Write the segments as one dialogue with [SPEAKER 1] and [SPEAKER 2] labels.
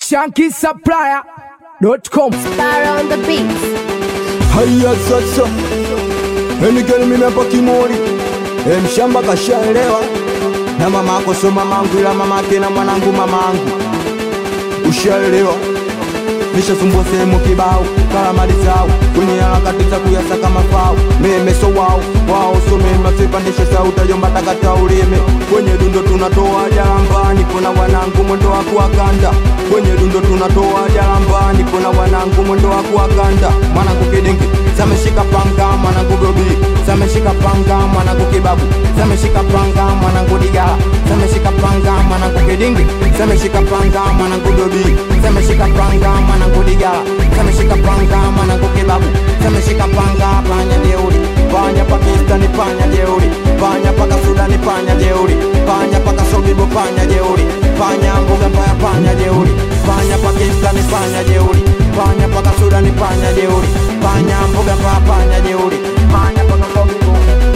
[SPEAKER 1] shankisupplier.com.
[SPEAKER 2] Star on the beats.
[SPEAKER 3] Haya sasa, enigeni mimi hapa Kimori, e, mshamba kashaelewa na mama ako so mamangu, ila mamake na mwanangu mamangu, ushaelewa nishasumbua sehemu kibao karamali zao kwenye harakati za kuyasaka mafao memeso wao wao so mema sipandishe sauti yomba takata ulime kwenye dundo tunatoa jalambani kuna wanangu mwendo wa kuwakanda kwenye dundo tunatoa jalambani kuna wanangu mwendo wa kuwakanda mwanangu kidingi zameshika panga mwanangu gobi zameshika panga mwanangu kibabu zameshika panga mwanangu digala zameshika panga mwanangu kidingi zameshika panga mwanangu gobi zameshika panga mwanangu digala zameshika panga mwanangu kibabu zameshika panga panya jeuri panya pakistani panya jeuri panya paka sudani panya jeuri panya paka sobibo panya jeuri panya mbuga mbaya panya jeuri panya pakistani panya jeuri panya paka sudani panya jeuri panya mbuga mbaya panya jeuri panya paka sobibo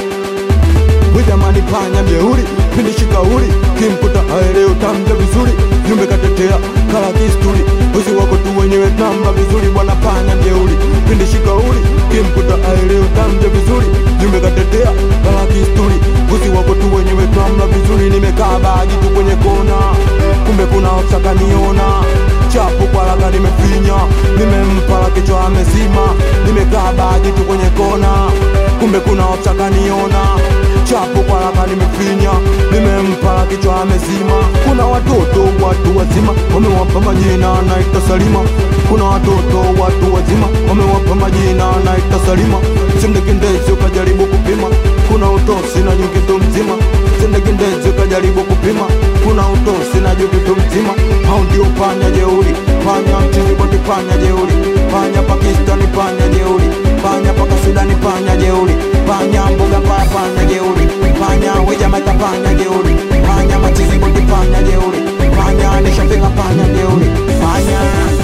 [SPEAKER 3] Jamani panya mjeuri, pindi shikauri, kimkuta aeleo tamja vizuri, jumbe katetea kala kisturi, uzi wako tu wenyewe tamba vizuri, bwana panya mjeuri, pindi shikauri, kimkuta aeleo tamja vizuri, jumbe katetea kala kisturi, uzi wako tu wenyewe tamba vizuri, nimekaa baji tu kwenye kona, kumbe kuna osaka niona chapu kwa laga nimefinya, nimempala kichwa amezima, nimekaa baji tu kwenye kona, kumbe kuna osaka niona chapu kwa laka nimefinya, nimempala kichwa amezima. Kuna watoto watu wazima wamewapa majina naita Salima. Kuna watoto watu wazima wamewapa majina naita Salima. Sindekindezi ukajaribu kupima, kuna utosi na nyukitu mzima. Sindekindezi ukajaribu kupima, kuna utosi na nyukitu mzima. Hao ndio panya jeuri, panya mchizi boti, panya jeuri, panya Pakistani, panya jeuri, panya paka Sudani, panya jeuri, panya mbuga mbaya, panya jeuri, panya wejamaika, panya jeuri, panya machizi boti, panya jeuri, panya nishafika, panya jeuri, panya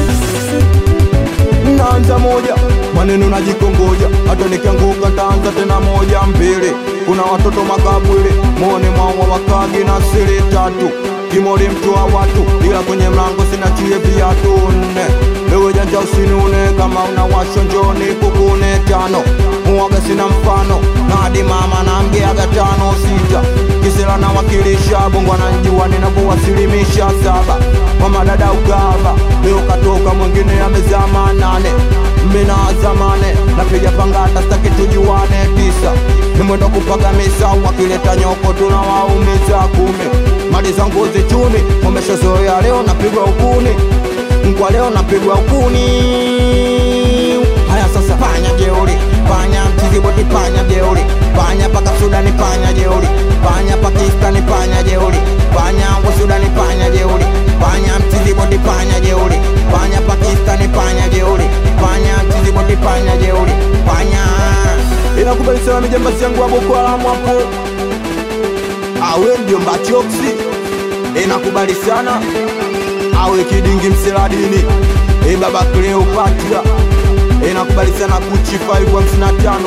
[SPEAKER 3] naanza moja maneno najikongoja, hata nikianguka taanza tena moja mbili. Kuna watoto makabwili mone mwawa wakagi na siri tatu kimori mtu wa watu, ila kwenye mlango sina chie viatu nne. Ewe janja usinune, kama una washo njoni kukune tano. Muwaga sina mfano, na hadi mama na mgeaga tano sita. Kisela na wakilisha bongo ananjua ninavyowasilimisha saba. Mama dada ugava, leo katoka mwingine amezama nane mina zamane napiga pangata staki tujuane tisa nimwenda kupaga misa wakileta nyoko tunawaumiza kumi mali za ngozi chuni wameshazoea leo napigwa ukuni kwa leo napigwa ukuni haya sasa panya jeuri panya mchizi boti panya jeuri panya paka sudani panya jeuri panya pakistani panya jeuri panya wa sudani panya jeuri panya mchizi boti panya jeuri panya pakistani panya jeuri panya mchizi boti panya jeuri panya inakubali sana mijambasi yangu wa Boko Haram hapo awe ndio mbachoksi inakubali sana awe kidingi mseladini e baba Cleopatra inakubali sana kuchi 555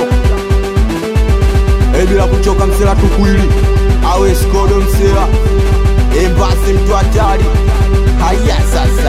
[SPEAKER 3] e bila kuchoka msela tukwili awe skodo msela e basi mtu hatari haya sasa